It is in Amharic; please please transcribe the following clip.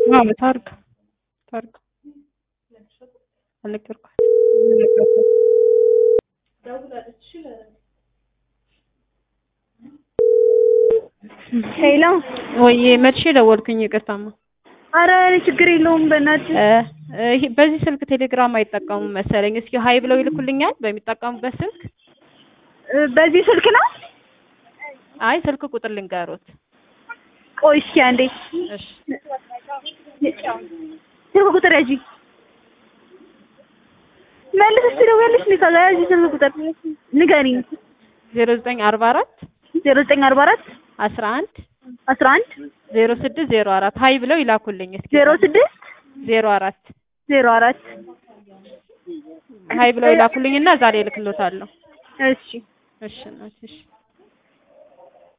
አዎ ታርግ ታርግ አልነገርኳት ሄሎ ወይ መጥቼ ደወልኩኝ። ይቅርታማ አረ ችግር የለውም በእናትህ እ ይሄ በዚህ ስልክ ቴሌግራም አይጠቀሙም መሰለኝ። እስኪ ሀይ ብለው ይልኩልኛል በሚጠቀሙበት ስልክ። እ በዚህ ስልክ ነው አይ ስልክ ቁጥር ልንገሮት። ቆይ እስኪ አንዴ እሺ ስልክ ቁጥር ያዢ መልሰሽ ትደውያለሽ እንዴ ከዛ ያዢ ስልክ ቁጥር ንገሪኝ ዜሮ ዘጠኝ አርባ አራት ዜሮ ዘጠኝ አርባ አራት አስራ አንድ አስራ አንድ ዜሮ ስድስት ዜሮ አራት ሀይ ብለው ይላኩልኝ እስኪ ዜሮ ስድስት ዜሮ አራት ዜሮ አራት ሀይ ብለው ይላኩልኝና ዛሬ እልክሎታለሁ። እሺ እሺ እናቴ እሺ